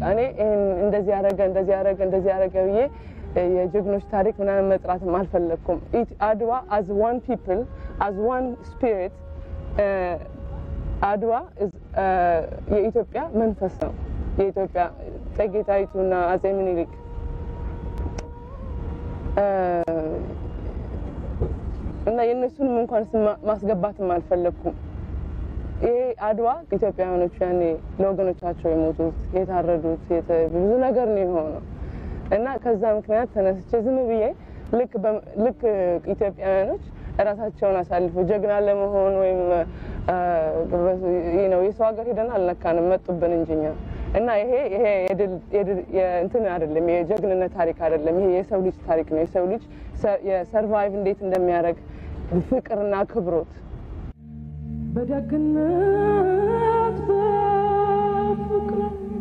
እኔ ይህን እንደዚህ ያደረገ እንደዚህ ያደረገ እንደዚህ ያደረገ ብዬ የጀግኖች ታሪክ ምናምን መጥራትም አልፈለግኩም። አድዋ አዝ ዋን ፒፕል አዝ ዋን ስፒሪት አድዋ የኢትዮጵያ መንፈስ ነው። የኢትዮጵያ እቴጌ ጣይቱና አጼ ምኒልክ እና የእነሱንም እንኳን ስም ማስገባትም አልፈለግኩም። ይሄ አድዋ ኢትዮጵያውያኖቹ ያኔ ለወገኖቻቸው የሞቱት የታረዱት ብዙ ነገር ነው የሆነው እና ከዛ ምክንያት ተነስቼ ዝም ብዬ ልክ ኢትዮጵያውያኖች እራሳቸውን አሳልፈው ጀግና ለመሆን ወይም ነው የሰው ሀገር ሄደን አልነካንም፣ መጡብን እንጂኛ እና ይሄ ይሄ እንትን አይደለም፣ የጀግንነት ታሪክ አይደለም። ይሄ የሰው ልጅ ታሪክ ነው። የሰው ልጅ የሰርቫይቭ እንዴት እንደሚያደርግ ፍቅርና ክብሮት በደግነት በፍቅር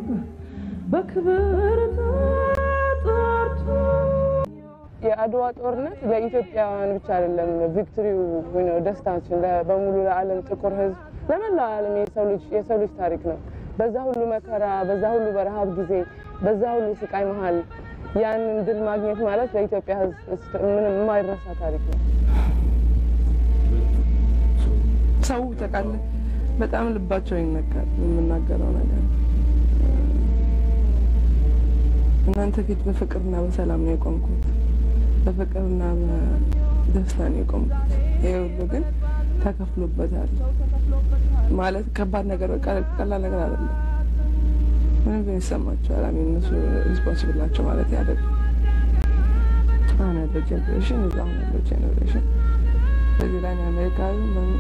በክብር ተጠርቶ የአድዋ ጦርነት ለኢትዮጵያውያን ብቻ አይደለም ቪክቶሪው ነው ደስታችን በሙሉ ለዓለም ጥቁር ሕዝብ ለመላው ዓለም የሰው ልጅ የሰው ልጅ ታሪክ ነው። በዛ ሁሉ መከራ፣ በዛ ሁሉ በረሃብ ጊዜ፣ በዛ ሁሉ ስቃይ መሀል ያንን ድል ማግኘት ማለት ለኢትዮጵያ ሕዝብ ምንም የማይረሳ ታሪክ ነው። ሰው ታውቃለህ፣ በጣም ልባቸው ይነካል የምናገረው ነገር። እናንተ ፊት በፍቅርና በሰላም ነው የቆምኩት፣ በፍቅርና በደስታ ነው የቆምኩት። ይሄ ሁሉ ግን ተከፍሎበታል ማለት ከባድ ነገር፣ ቀላል ነገር አይደለም። ምንም ግን ይሰማቸዋል። አሚ እነሱ ሪስፖንሲብል ናቸው ማለት አይደለም። አሁን ያለው ጀኔሬሽን እዛ አሁን ያለው ጀኔሬሽን በዚህ ላይ ነው አሜሪካዊ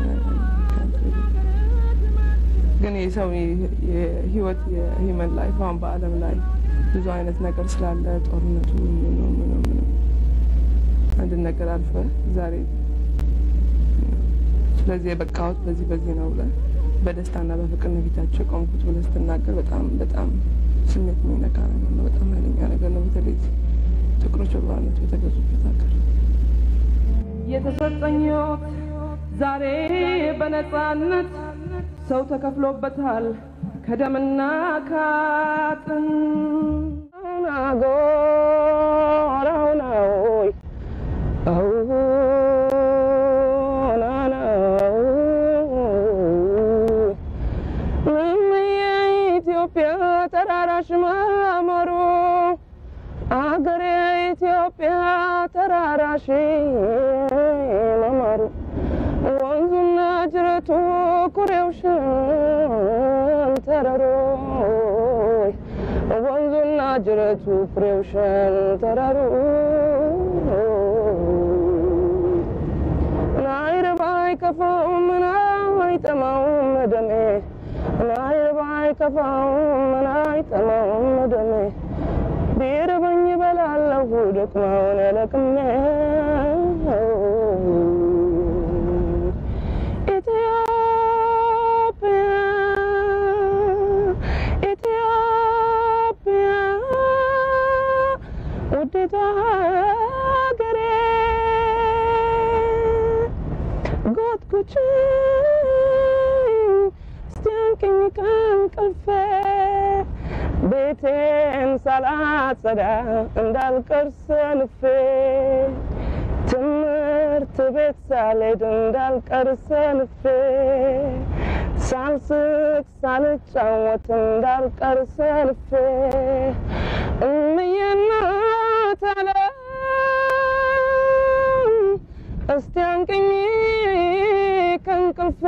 ግን የሰው የህይወት የሂመን ላይፍ አሁን በዓለም ላይ ብዙ አይነት ነገር ስላለ ጦርነቱ ምኑ ምኑ ምኑ አንድ ነገር አልፈ ዛሬ ስለዚህ የበቃሁት በዚህ በዚህ ነው ብለህ በደስታና በፍቅር ነው ፊታቸው የቆምኩት ብለህ ስትናገር በጣም በጣም ስሜት የሚነካ ነገር ነው። በጣም ኃይለኛ ነገር ነው። በተለይ ጥቁሮች በባርነት በተገዙበት ሀገር የተሰጠኝ ሕይወት ዛሬ በነፃነት ሰው ተከፍሎበታል ከደምና ከአጥንት። ናጎራውናይ የኢትዮጵያ ተራራሽ ማማሩ አገሬ ኢትዮጵያ ተራራሽ ማማሩ ወንዙና ጅረቱ ኩሬው ሸንተረሮይ ወንዙና ጅረቱ ኩሬው ሸንተረሮ ናይርባይ ከፋውም ናይጠማውም ደሜ ናይርባይ ከፋውም ናይጠማውም ደሜ ቢርበኝ በላለሁ ደክማውን ለቅሜ ኢትዮጵያ ኢትዮጵያ ውዲቷ ሀገሬ ጎትጉችኝ እስቲያንቅኝ ከእንቅልፌ ቤቴን ሳላጸዳ እንዳልቀር ሰንፌ ትምህርት ቤት ሳልሄድ እንዳልቀር ሰንፌ ሳልስቅ ሳልጫወት እንዳልቀር ሰንፌ እምዬ እናት ዓለም እስቲ አንቅኝ ከእንቅልፌ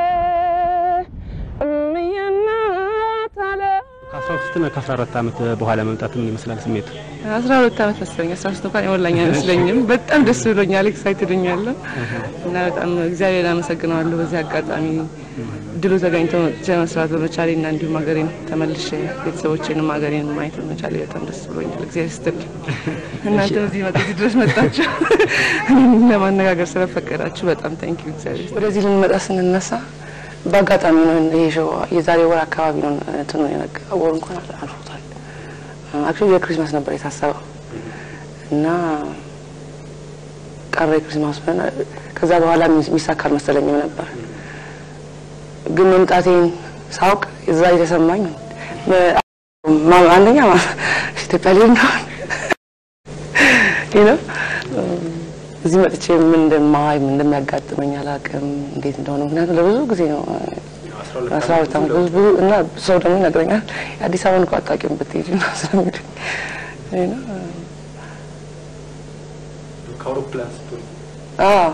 እምዬ እናት ዓለም ከአስራ ሶስት እና ከአስራ አራት ዓመት በኋላ መምጣት ምን ይመስላል ስሜቱ? አስራ ሁለት ዓመት መሰለኝ። አስራ ሶስት እንኳን የሞላኝ አይመስለኝም። በጣም ደስ ብሎኛል። ኤክሳይትድ ሆኛለሁ እና በጣም እግዚአብሔር አመሰግነዋለሁ በዚህ አጋጣሚ ድሉ ተገኝቶ መጥቼ መስራት በመቻሌ እና እንዲሁም ሀገሬን ተመልሼ ቤተሰቦቼንም ሀገሬን ማየት በመቻሌ በጣም ደስ ብሎኛል። እግዚአብሔር ይስጥልኝ። እናንተ እዚህ መጥቼ ድረስ መጣችሁ እኔን ለማነጋገር ስለፈቀዳችሁ በጣም ታንኪዩ እግዚአብሔር። ወደዚህ ልንመጣ ስንነሳ በአጋጣሚ ነው ይሄ ሾው የዛሬ ወር አካባቢ ነው እንትኑ የነጋ ወር እንኳን አልፎታል። አክቹዋሊ የክሪስማስ ነበር የታሰበው እና ቀረ የክሪስማስ ብለን ከዛ በኋላ የሚሳካ አልመሰለኝም ነበር። ግን መምጣቴን ሳውቅ እዛ የተሰማኝ ማ- አንደኛ ማ- ኢትዮጵያ ላይ እንደሆን ነው እዚህ መጥቼ ምን እንደማይ ምን እንደሚያጋጥመኝ አላውቅም፣ እንዴት እንደሆነ ምክንያቱም ለብዙ ጊዜ ነው አስራ ሁለት ዓመት ብዙ ብዙ እና ሰው ደግሞ ይነግረኛል የአዲስ አበባን እኮ አታውቂውም ብትሄጂ ነው ስለሚሉኝ you know፣ ከአውሮፕላን ስትሆን አዎ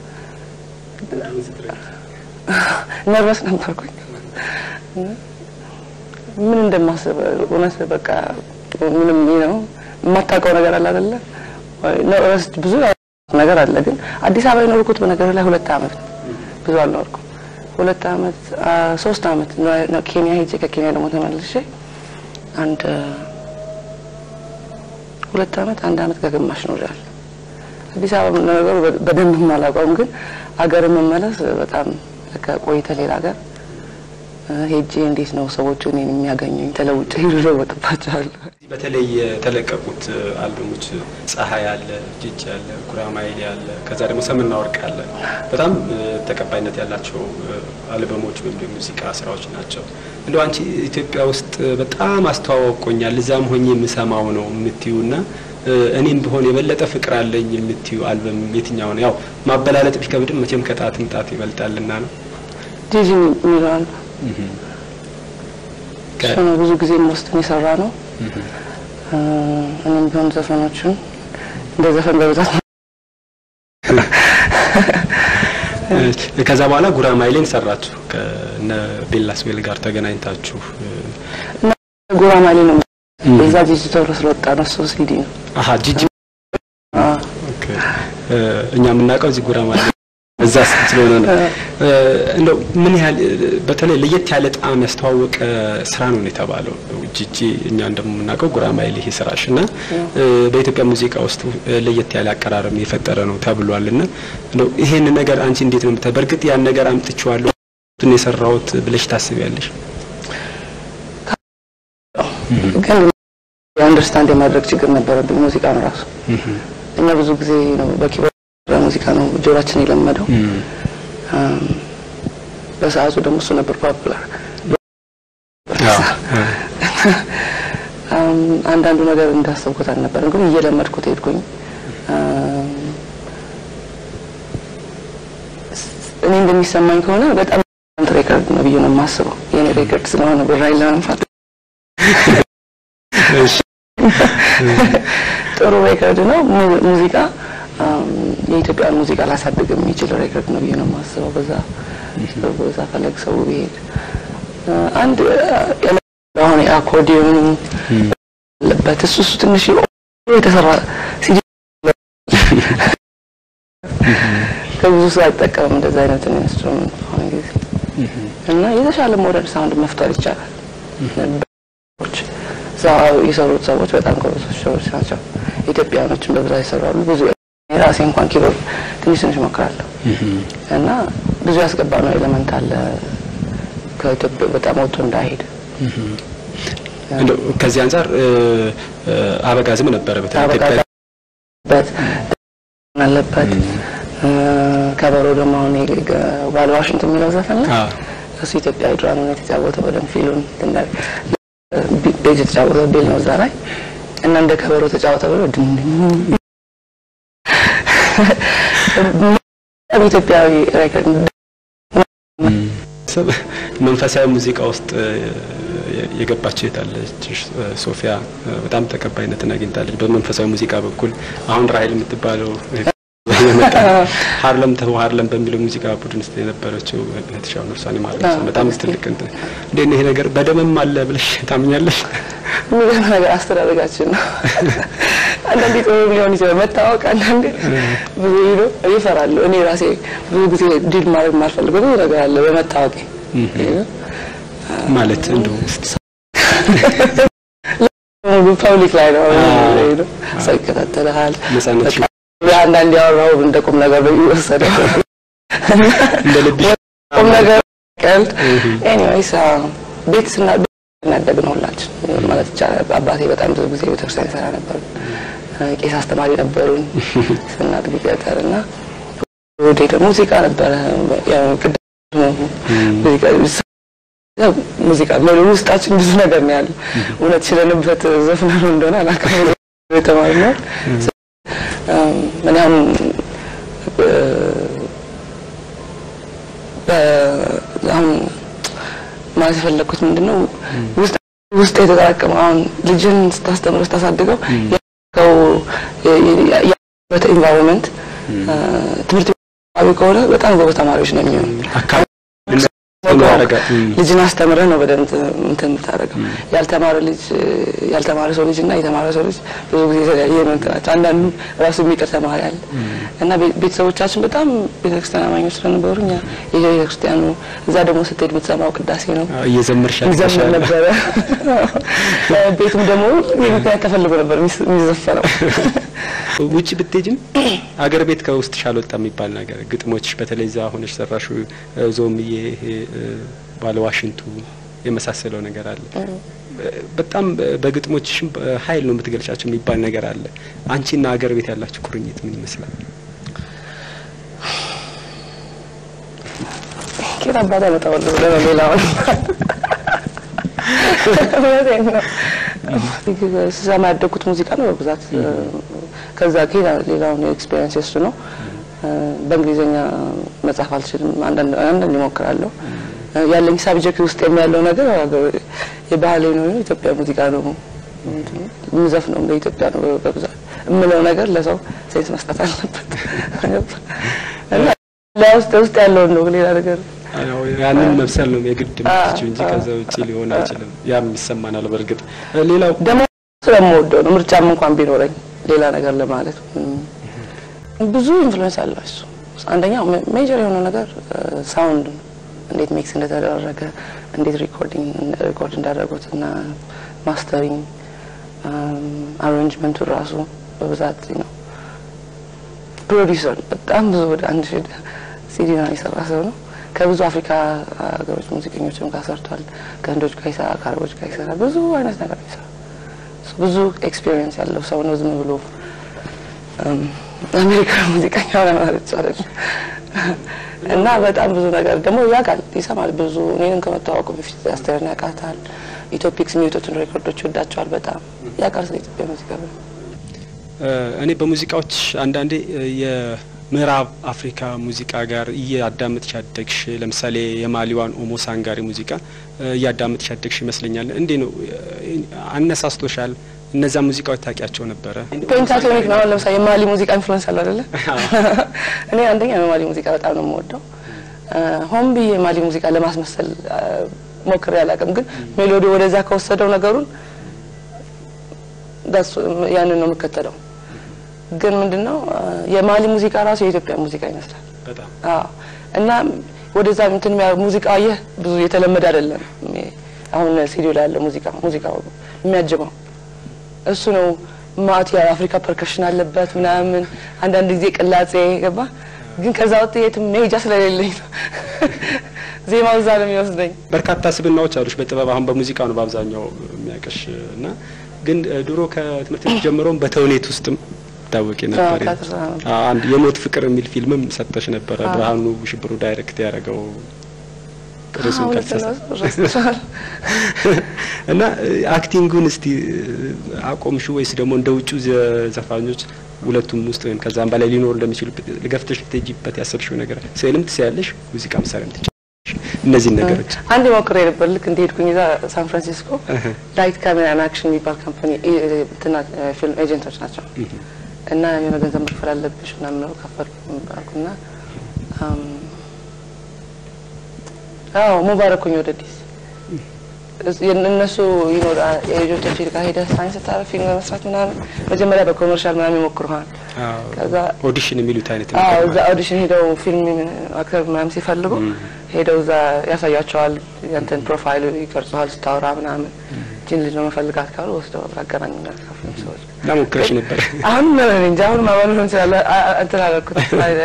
ነርቨስ ነበርኩኝ። ምን እንደማስብ እውነት በቃ ምንም ነው የማታውቀው ነገር አለ አይደለ? ነርቨስ ብዙ ነገር አለ። ግን አዲስ አበባ የኖርኩት በነገር ላይ ሁለት ዓመት ነው። ብዙ አልኖርኩም። ሁለት ዓመት አ፣ ሶስት ዓመት ነው ኬንያ ሄጄ ከኬንያ ደግሞ ተመልሼ አንድ ሁለት ዓመት አንድ ዓመት ከግማሽ ኖሬያለሁ። አዲስ አበባ ነገሩ በደንብ አላውቀውም፣ ግን አገር መመለስ በጣም ከቆይተ ሌላ ሀገር ሄጄ እንዴት ነው ሰዎቹ እኔን የሚያገኙኝ ተለውጬ ይለወጥባቸዋለሁ። በተለይ የተለቀቁት አልበሞች ፀሐይ አለ፣ ጅጅ አለ፣ ጉራማይሌ አለ፣ ከዛ ደግሞ ሰምና ወርቅ አለ። በጣም እ፣ ተቀባይነት ያላቸው እ፣ አልበሞች ወይም ደግሞ ሙዚቃ ስራዎች ናቸው። እንደው አንቺ ኢትዮጵያ ውስጥ በጣም አስተዋወቆኛል እዛም ሆኜ የምሰማው ነው የምትዩ እና እ፣ እኔም ቢሆን የበለጠ ፍቅር አለኝ የምትዩ አልበም የትኛው ነው? ያው ማበላለጥ ቢከብድም መቼም ከጣትም ጣት ይበልጣልና ነው። ጂጂ የሚለዋል ከ- እሱ ነው ብዙ ጊዜ ወስደን የሰራ ነው። እ፣ እኔም ቢሆን ዘፈኖቹን እንደ ዘፈን በብዛት እ፣ ከዛ በኋላ ጉራማይሌን ሰራችሁ ከነ ቤላስዌል ጋር ተገናኝታችሁ እ፣ ጉራማይሌ ነው እዛ ጂጂ ተብሎ ስለወጣ ነው እሱ ሲዲ ነው። አሀ ጂጂ አ፣ ኦኬ። እ፣ እኛ የምናውቀው እዚህ ጉራማይሌ እዛ ስለሆነ ነው። እ፣ እንደው ምን ያህል እ፣ በተለይ ለየት ያለ ጣዕም ያስተዋወቀ ስራ ነው የተባለው ጂጂ። እኛ እንደምናውቀው ጉራማይሌ ይሄ ስራሽ እና እ፣ በኢትዮጵያ ሙዚቃ ውስጥ እ፣ ለየት ያለ አቀራረብ የፈጠረ ነው ተብሏል። እና እንደው ይሄን ነገር አንቺ እንዴት ነው የምታ በእርግጥ ያን ነገር አምጥቼዋለሁ ቱን የሰራሁት ብለሽ ታስቢያለሽ? ግን የአንደርስታንድ የማድረግ ችግር ነበረብኝ ሙዚቃን ራሱ እኛ ብዙ ጊዜ ነው በኪቦርድ ሙዚቃ ነው ጆሮአችን የለመደው። አም፣ በሰዓቱ ደግሞ እሱ ነበር ፖፑላር። አም፣ አንዳንዱ ነገር እንዳሰብኩት አልነበረም፣ ግን እየለመድኩት ሄድኩኝ። አም፣ እኔ እንደሚሰማኝ ከሆነ በጣም አንት ሬከርድ ነው ብዬ ነው የማስበው። የኔ ሬከርድ ስለሆነ ብራይ ለመንፋት እሺ። ጥሩ ሬከርድ ነው። mu- ሙዚቃ አም፣ የኢትዮጵያን ሙዚቃ ላሳድግ የሚችል ሬከርድ ነው ብዬ ነው የማስበው። በዛ በዛ ፈለግ ሰው ቢሄድ አ፣ አንድ አ፣ አሁን የአኮርዲዮን አለበት እሱ እሱ ትንሽ የተሰራ ሲዲ ከብዙ ሰው አይጠቀምም እንደዛ አይነት ኢንስትሩመንት በአሁኑ ጊዜ እና የተሻለ ሞደርን ሳውንድ መፍጠር ይቻላል። ች እዛ የሰሩት ሰዎች በጣም ጎበዞች ሰዎች ናቸው። ኢትዮጵያኖችን በብዛት ይሰራሉ። ብዙ የራሴ እንኳን ኪቦርድ ትንሽ ትንሽ ሞክራለሁ እና ብዙ ያስገባ ነው ኤሌመንት አለ ከኢትዮጵያ በጣም ወጥቶ እንዳይሄድ እንደው ከዚህ አንጻር እ፣ እ፣ አበጋዝም ነበረ በተለይ ኢትዮጵያ በት አለበት እ፣ ከበሮ ደግሞ አሁን ዋል ዋሽንት የሚለው ዘፈን ላይ አዎ። እሱ ኢትዮጵያዊ ድራማ ነው የተጫወተው። በደንብ ፊሉን ትንዳል ቤዝ የተጫወተው ቤል ነው እዛ ላይ እና እንደ ከበሮ ተጫወተ ብሎ ድን ኢትዮጵያዊ ሬከርድ ሰብ መንፈሳዊ ሙዚቃ ውስጥ እ፣ የገባች የታለች ሶፊያ እ፣ በጣም ተቀባይነትን አግኝታለች። በመንፈሳዊ ሙዚቃ በኩል አሁን ራሄል የምትባለው የመጣ ሀርለም ተው ሀርለም በሚለው ሙዚቃ ቡድን ውስጥ የነበረችው እህትሻው ነፍሷን ይማር በጣም ትልቅ እንትን እንዴት ነው ይሄ ነገር በደምም አለ ብለሽ ታምኛለሽ? የሚገርም ነገር አስተዳደጋችን ነው። አንዳንዴ ጥሩ ሊሆን ይችላል መታወቅ፣ አንዳንዴ ብዙ ሄዶ ይፈራሉ። እኔ ራሴ ብዙ ጊዜ ዲል ማድረግ የማልፈልገው ብዙ ነገር አለ በመታወቅ ማለት እንደው ፐብሊክ ላይ ነው ሄዶ ሰው ይከታተልሃል። ነጻነት አንዳንድ ያወራው እንደ ቁም ነገር ነው የሚወሰደው እንደ ልብሽ ቁም ነገር ቀልድ። ኤኒዌይስ ቤት ስና እናደግ ነው ሁላችን ማለት ይቻላል። አባቴ በጣም ብዙ ጊዜ ቤተክርስቲያን ይሰራ ነበር። ቄስ አስተማሪ ነበሩኝ ስናድግ ገጠር እና ወደ ደግሞ ሙዚቃ ነበረ። ያው ቅድም ሙዚቃ ያው ሙዚቃ ሜሎ ውስጣችን ብዙ ነገር ነው ያለው። እውነት ችለንበት ዘፍነ ነው እንደሆነ አላውቅም። የተማርነው እም፣ እኔ አሁን እ፣ በ- አሁን ማለት የፈለግኩት ምንድን ነው ውስጥ ውስጥ የተጠራቀመው አሁን ልጅን ስታስተምረው ስታሳድገው ያለው ያለበት ኢንቫይሮንመንት ትምህርት ቤት አካባቢ ከሆነ በጣም ጎበዝ ተማሪዎች ነው የሚሆኑ አካባቢ ያደርጋል። ልጅን አስተምረህ ነው በደንብ እንትን የምታደርገው። ያልተማረ ልጅ ያልተማረ ሰው ልጅ እና የተማረ ሰው ልጅ ብዙ ጊዜ የተለያየ ነው እንትናቸው። አንዳንዱ ራሱ የሚቀር ተማሪ አለ እና ቤ- ቤተሰቦቻችን በጣም ቤተክርስቲያን አማኞች ስለነበሩ እኛ የቤተክርስቲያኑ እዛ ደግሞ ስትሄድ የምትሰማው ቅዳሴ ነው እየዘመርሽ ይዘምር ያልተሻለ ነበረ። ቤቱም ደግሞ ምክንያት ተፈልጎ ነበር የሚስ- የሚዘፈነው። ውጭ ብትሄጅም አገር ቤት ከውስጥሽ አልወጣ የሚባል ነገር ግጥሞች በተለይ እዛ ሆነሽ ሰራሹ ዞምዬ ይሄ እ፣ ባለ ዋሽንቱ የመሳሰለው ነገር አለ። በጣም በግጥሞችሽም ኃይል ነው የምትገልጫቸው የሚባል ነገር አለ። አንቺና አገር ቤት ያላችሁ ቁርኝት ምን ይመስላል? ኬት አባታ መጣወለ ብለ ነው ሌላውን እውነቴን ነው። ስሰማ ያደግኩት ሙዚቃ ነው በብዛት ከዛ ከሄዳ ሌላውን ኤክስፔሪንስ የሱ ነው። በእንግሊዝኛ መጻፍ አልችልም። አንዳንድ አንዳንድ እሞክራለሁ። ያለኝ ሳብጀክት ውስጥ ያለው ነገር የባህሌ ነው፣ የኢትዮጵያ ሙዚቃ ነው የምዘፍነው ለኢትዮጵያ ነው በብዛት የምለው ነገር ለሰው ሴንስ መስጠት አለበት እና ለውስጥ ውስጥ ያለውን ነው ሌላ ነገር አዎ፣ ያንን መብሰል ነው የግድ የምትችው እንጂ ከዛ ውጭ ሊሆን አይችልም። ያም ይሰማናል። በእርግጥ ሌላው ደግሞ ስለምወደው ነው። ምርጫም እንኳን ቢኖረኝ ሌላ ነገር ለማለት ምንም ብዙ ኢንፍሉዌንስ አለው እሱ። አንደኛው ሜጀር የሆነው ነገር ሳውንድ ነው። እንዴት ሚክስ እንደተደረገ እንዴት ሪኮርዲንግ ሪኮርድ እንዳደረጉት እና ማስተሪንግ አሬንጅመንቱ ራሱ በብዛት ነው። ፕሮዲውሰር በጣም ብዙ ወደ አንድ ሺህ ሲዲ ነው የሰራ ሰው ነው። ከብዙ አፍሪካ ሀገሮች ሙዚቀኞችም ጋር ሰርቷል። ከህንዶች ጋር ይሰራ፣ ከአረቦች ጋር ይሰራ፣ ብዙ አይነት ነገር ይሰራ። ብዙ ኤክስፒሪየንስ ያለው ሰው ነው። ዝም ብሎ አሜሪካ ሙዚቀኛ ሆነ ማለት ይቻላል። እና በጣም ብዙ ነገር ደግሞ ያውቃል፣ ይሰማል። ብዙ እኔንም ከመተዋወቁ በፊት አስቴርን ያውቃታል። ኢትዮፒክስ የሚወጡትን ሬኮርዶች ይወዳቸዋል በጣም ያውቃል ስለ ኢትዮጵያ ሙዚቃ እኔ በሙዚቃዎች አንዳንዴ የምዕራብ አፍሪካ ሙዚቃ ጋር እያዳመጥሽ ያደግሽ ለምሳሌ የማሊዋን ኦሞ ሳንጋሪ ሙዚቃ እያዳመጥሽ ያደግሽ ይመስለኛል። እንዴ ነው አነሳስቶሻል? እነዛ ሙዚቃዎች ታውቂያቸው ነበረ? ፔንታቶኒክ ነው። አሁን ለምሳሌ የማሊ ሙዚቃ ኢንፍሉዌንስ አለ አይደለ? እኔ አንደኛ የማሊ ሙዚቃ በጣም ነው የምወደው። ሆን ብዬ የማሊ ሙዚቃ ለማስመሰል ሞክሬ አላውቅም፣ ግን ሜሎዲ ወደዛ ከወሰደው ነገሩን ያንን ነው የምከተለው። ግን ምንድነው የማሊ ሙዚቃ ራሱ የኢትዮጵያ ሙዚቃ ይመስላል። በጣም አዎ። እና ወደዛ እንትን ሙዚቃ ይህ ብዙ የተለመደ አይደለም። አሁን ሲዲዮ ላይ ያለ ሙዚቃ ሙዚቃው የሚያጅበው እሱ ነው። ማት የአፍሪካ ፐርከሽን አለበት ምናምን፣ አንዳንድ ጊዜ ቅላጼ ገባ። ግን ከዛ ወጥ የትም መሄጃ ስለሌለኝ ነው ዜማው እዛ ነው የሚወስደኝ። በርካታ ስብናዎች አሉሽ በጥበብ አሁን በሙዚቃ ነው በአብዛኛው የሚያውቅሽ እና ግን ድሮ ከትምህርት ቤት ጀምሮም በተውኔት ውስጥም ታወቂ ነበር። አንድ የሞት ፍቅር የሚል ፊልምም ሰጥተሽ ነበረ። ብርሃኑ ሽብሩ ዳይሬክት ያደረገው ርዕሱን ካልተሳሳትኩ እና አክቲንጉን እስቲ አቆምሽ ወይስ ደግሞ እንደ ውጩ ዘፋኞች ሁለቱም ውስጥ ወይም ከዛም በላይ ሊኖሩ እንደሚችሉ ገፍተሽ ልትሄጂበት ያሰብሽው ነገር ስዕልም ትስያለሽ፣ ሙዚቃ መሳሪያም ትችላለሽ። እነዚህን ነገሮች አንድ ሞክሬ ነበር። ልክ እንደሄድኩኝ እዛ ሳን ፍራንሲስኮ ላይት ካሜራን አክሽን የሚባል ካምፓኒ ፊልም ኤጀንቶች ናቸው እና የሆነ ገንዘብ መክፈል አለብሽ ምናምን ነው ከፈልኩ አልኩና አዎ ሙባረኩኝ ወደ ዲስ እነሱ ይኖር የኤጀንቶች ጋር ሄደህ ሳይንስ ስታረግ ፊልም ለመስራት ምናምን መጀመሪያ በኮመርሻል ምናምን ይሞክሩሃል። ከዛ ኦዲሽን የሚሉት አይነት አዎ እዛ ኦዲሽን ሄደው ፊልም አክተር ምናምን ሲፈልጉ ሄደው እዛ ያሳያቸዋል። ያንተን ፕሮፋይል ይቀርጸዋል ስታወራ ምናምን ጂን ልጅ ነው መፈልጋት ካሉ ወስደው አገናኙናል ከፊልም ሰዎች ሞክረሽ ነበር። አሁን ምን እንጃ አሁን ማመን ሆን ስላለ እንትን አደረኩት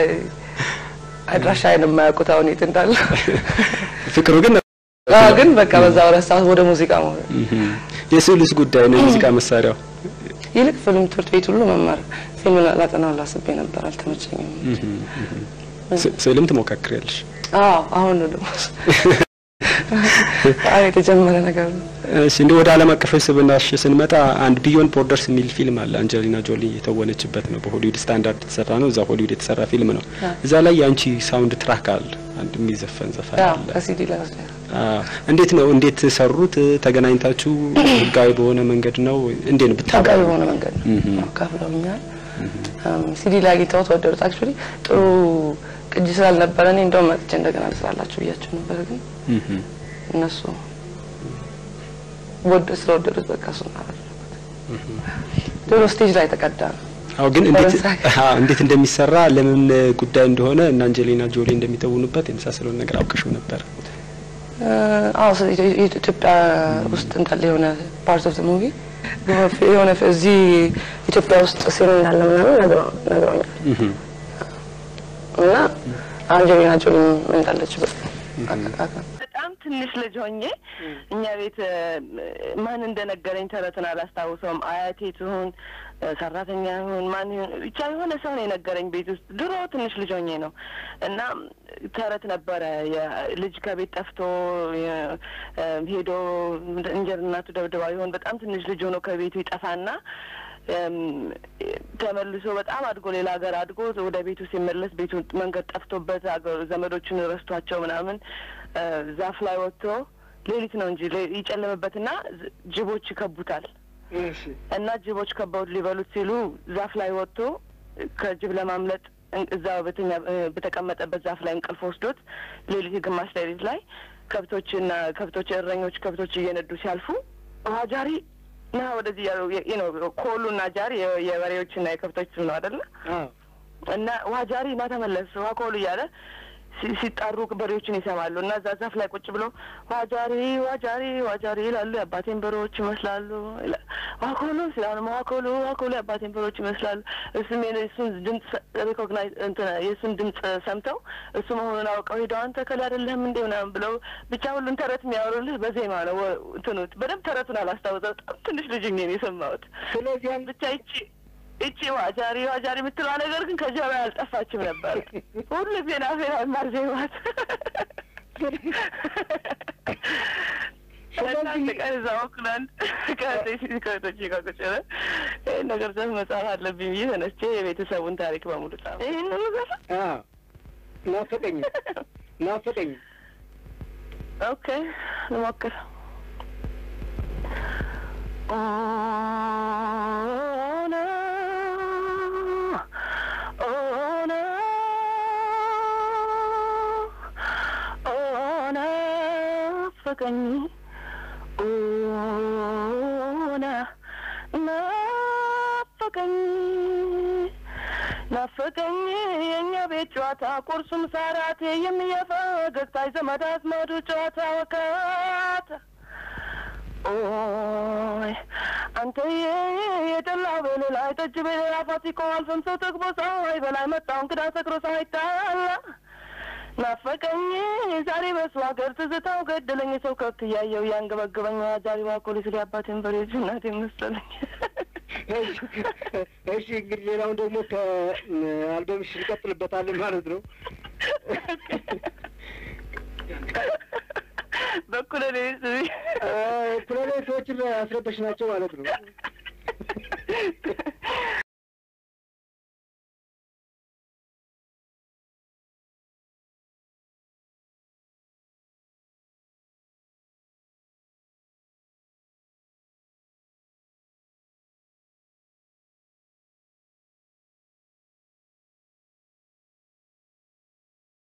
አድራሻዬን የማያውቁት አሁን የት እንዳለ ፍቅሩ ግን ግን በቃ በዛ ረሳሁት ወደ ሙዚቃ ማለት የስዕሉስ ጉዳይ ነው የሙዚቃ መሳሪያው ይልቅ ፊልም ትምህርት ቤት ሁሉ መማር ፊልም ላጠናው ላስቤ ነበር፣ አልተመቸኝም። ስዕልም ትሞካክሪያለሽ? አዎ አሁን ነው ደግሞ በጣም የተጀመረ ነገር ነው። እሺ እንደ ወደ ዓለም አቀፋዊ ስብናሽ ስንመጣ አንድ ቢዮንድ ቦርደርስ የሚል ፊልም አለ። አንጀሊና ጆሊ የተወነችበት ነው። በሆሊውድ ስታንዳርድ የተሰራ ነው። እዛ ሆሊውድ የተሰራ ፊልም ነው። እዛ ላይ የአንቺ ሳውንድ ትራክ አለ፣ አንድ የሚዘፈን ዘፈን ያው አለ። ከሲዲ ላይ ወስደ አዎ። እንዴት ነው እንዴት ሰሩት? ተገናኝታችሁ ህጋዊ በሆነ መንገድ ነው? እንዴት ነው ብታውቁ? ህጋዊ በሆነ መንገድ እህ። ነው ከፍለውኛል። ሲዲ ላይ አግኝተውት ወደዱት። አክቹዋሊ ጥሩ ቅጂ ስላልነበረ እኔ እንደውም መጥቼ እንደገና ልስራላችሁ ብያቸው ነበር፣ ግን እህ። እነሱ ወደ ስለወደዱት በቃ እሱ እናደረጉት። ድሮ ስቴጅ ላይ ተቀዳ ነው። አዎ ግን እንዴት ፈረንሳይ። አዎ እንዴት እንደሚሰራ ለምን ጉዳይ እንደሆነ እና አንጀሊና ጆሊ እንደሚተውኑበት የመሳሰለውን ነገር አውቅሽው ነበር? አዎ ስለ ኢትዮ- ኢትዮጵያ ውስጥ እንዳለ የሆነ ፓርት ኦፍ ዘ ሙቪ የሆነ እዚህ ኢትዮጵያ ውስጥ ሲል እንዳለ ምናምን ነግረው- ነግረውኛል እህ። እና አንጀሊና ጆሊ እንዳለችበት አውቃለሁ። በጣም ትንሽ ልጅ ሆኜ እኛ ቤት እ፣ ማን እንደነገረኝ ተረትን አላስታውሰውም። አያቴ ትሁን እ፣ ሰራተኛ ይሁን ማን ይሁን ብቻ የሆነ ሰው ነው የነገረኝ ቤት ውስጥ ድሮ ትንሽ ልጅ ሆኜ ነው እና ተረት ነበረ የ- ልጅ ከቤት ጠፍቶ የ- እ፣ ሄዶ እንጀራ እናቱ ደብድባ ይሆን በጣም ትንሽ ልጅ ሆኖ ከቤቱ ይጠፋና እም፣ ተመልሶ በጣም አድጎ ሌላ ሀገር አድጎ ወደ ቤቱ ሲመለስ ቤቱ መንገድ ጠፍቶበት አገሩ ዘመዶቹን ረስቷቸው ምናምን እ፣ ዛፍ ላይ ወጥቶ ሌሊት ነው እንጂ ሌ- ይጨልምበትና ዝ- ጅቦች ይከቡታል እና ጅቦች ከበውት ሊበሉት ሲሉ ዛፍ ላይ ወጥቶ ከጅብ ለማምለጥ እን- እዛ በተኛ እ፣ በተቀመጠበት ዛፍ ላይ እንቅልፍ ወስዶት ሌሊት ግማሽ ሌሊት ላይ ከብቶችና ከብቶች እረኞች ከብቶች እየነዱ ሲያልፉ ውሃ ጃሪ ና ወደዚህ ያሉ የ- ነው ኮሉና ጃሪ የ- የበሬዎችና የከብቶች ስም ነው አይደለ? እና ውሃ ጃሪ ና ተመለስ ውሃ ኮሉ እያለ ሲ- ሲጣሩ በሬዎችን ይሰማሉ እና እዛ ዛፍ ላይ ቁጭ ብሎ ውሃ ጃሪ ውሃ ጃሪ ውሃ ጃሪ ይላሉ። የአባቴን በሬዎች ይመስላሉ። ይላል። ውሃ ኮሉ ሲላሉ ውሃ ኮሉ ውሃ ኮሉ የአባቴን በሬዎች ይመስላሉ። እሱም የኔ- እሱን ድምፅ ሪኮግናይዝ እንትን የእሱን ድምፅ ሰምተው እሱ መሆኑን አውቀው ሄደው አንተ ከላይ አይደለህም እንዴ ምናምን ብለው ብቻ ሁሉን ተረት የሚያወሩልህ በዜማ ነው። ወ- እንትኑ በደንብ ተረቱን አላስታውሰው በጣም ትንሽ ልጅ ሆኜ ነው የሰማሁት። ስለዚያም ብቻ ይቺ እቺ ዋጃሪ ዋጃሪ የምትለዋ ነገር ግን ከጀባ ያልጠፋችም ነበር። ሁሉ ዜና ዜና ማር ዜማት አንድ ቀን እዛ ኦክላንድ ከቶች ከቶች ጋር ቁጭ ብለን ይህን ነገር ዘፍ መጻፍ አለብኝ ብዬ ተነስቼ የቤተሰቡን ታሪክ በሙሉ ጻፍ። ይህን ዘፍ ናፈቀኝ ናፈቀኝ ኦኬ ልሞክር። ኦነ ኦነ ኦነ ናፈቀኝ ኦነ ናፈቀኝ ናፈቀኝ የእኛ ቤት ጨዋታ ቁርሱም ሳራቴ የሚየፈገግታ ዘመድ አዝማዱ ጨዋታ ወካታ ኦይ አንተዬ የጠላው በሌላ ጠጅ በሌላ ፋሲኮ አልፈም ሰው ጠግቦ ፀሐይ በላይ መጣው እንግዳ ሰክሮ ሳይጣላ ናፈቀኝ ዛሬ በሱ ሀገር ትዝታው ገደለኝ ሰው ከብት እያየው እያንገበገበኝ ዛሬ ባኮሊስ ሊያባቴን በሬጅ እናቴ መሰለኝ እሺ እንግዲህ ሌላውን ደግሞ ከአልበምሽ እንቀጥልበታለን ማለት ነው። በኩለ ሌሊት ኩለሌ ሰዎችን አስረበሽ ናቸው ማለት ነው።